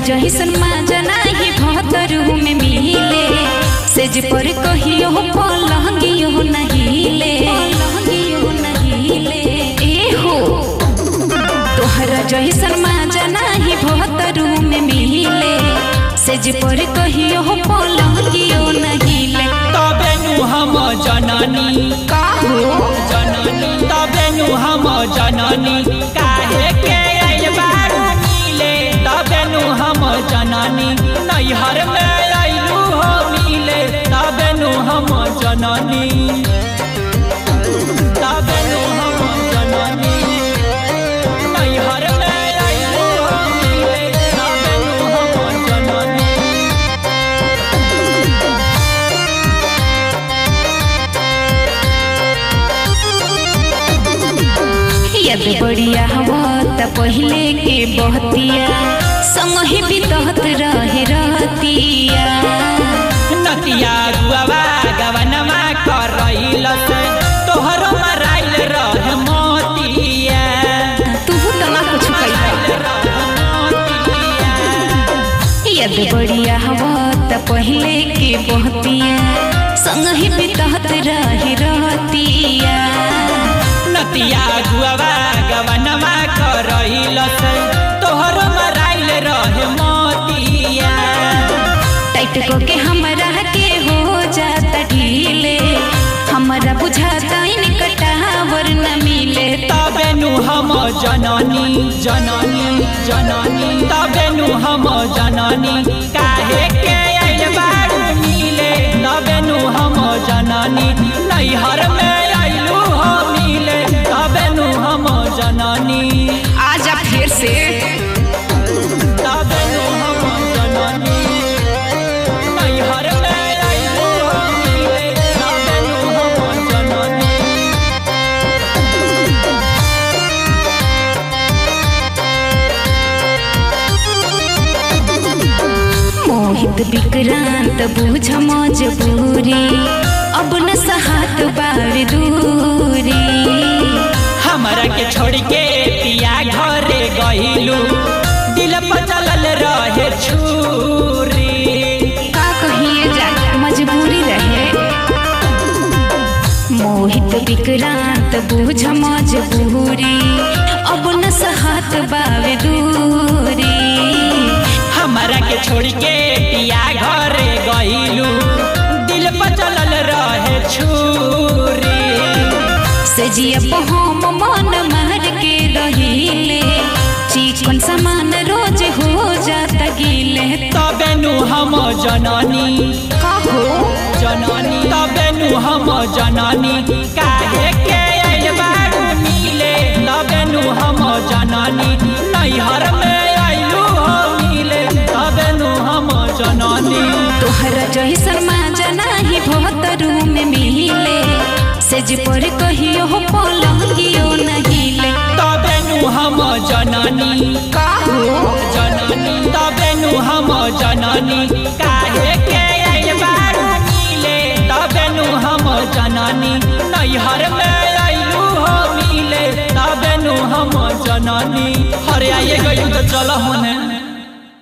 जहिसन माजा नाही भतरू में मिले सेज पर कहियो पलंगियो नहिले पलंगियो नहिले ए हो तोहरा जहिसन माजा नाही भतरू में मिले सेज पर कहियो पलंगियो नहिले तबे नु हम जननी का हो जननी तबे नु हम जननी काहे के आइल बारू मिले तबे नु हम जननी नैहर में आइलू हो मिले तबे नु हम जननी तबे नु हम जननी नैहर में आइलू हो मिले तबे नु हम जननी यद बढ़िया हवा त पहिले के बहतिया संग ही बितहत रहे रहतिया नतिया गुआवा गवनमा करैल से तोहरो मराइल रह मोतिया तू त ना कुछ कइला यद बढ़िया हवा त पहिले के बहतिया संग ही बितहत रहे रहतिया नतिया गुआवा गवनमा करैल से तोहरो मराइल रह मोतिया टाइट को के हमरा के हो जाता ढीले हमरा बुझाता इन कटावर न मिले तबे नु हम जननी जननी जननी तबे नु हम जननी काहे के आइल बारू मिले तबे नु हम जननी नैहर में आइलू हो मिले तबे नु हम जननी आजा फिर से तबे नु हम जननी नैहर में आइलू हो मिले तबे नु हम जननी मोहित विक्रांत बुझ मजबूरी अब न सहात बार दूरी हमरा के छोड़ के पिया घरे गइलू दिल पर चलल रहे छुरी का कहिए जा मजबूरी रहे मोहित विक्रांत बुझ मजबूरी अब न सहात बार दूरी हमरा के छोड़ के पिया घरे गइलू दिल पर चलल रहे छुरी सजिया हम मन मार के रहिले चिकन सामान रोज हो जाता गिले तबे नु हम जननी कहो जननी तबे नु हम जननी काहे के आइल बारू मिले तबे नु हम जननी नैहर में आइलू हो मिले तबे नु हम जननी तोहरा जैसन माजा नाही भतरू में मिले सेज पर कहियो पलंगियो नहिले तबे नु हम जननी काहो जननी तबे नु हम जननी काहे के आइल बारू मिले तबे नु हम जननी नैहर में आइलू हो मिले तबे नु हम जननी हरे आइए गई तो चल होने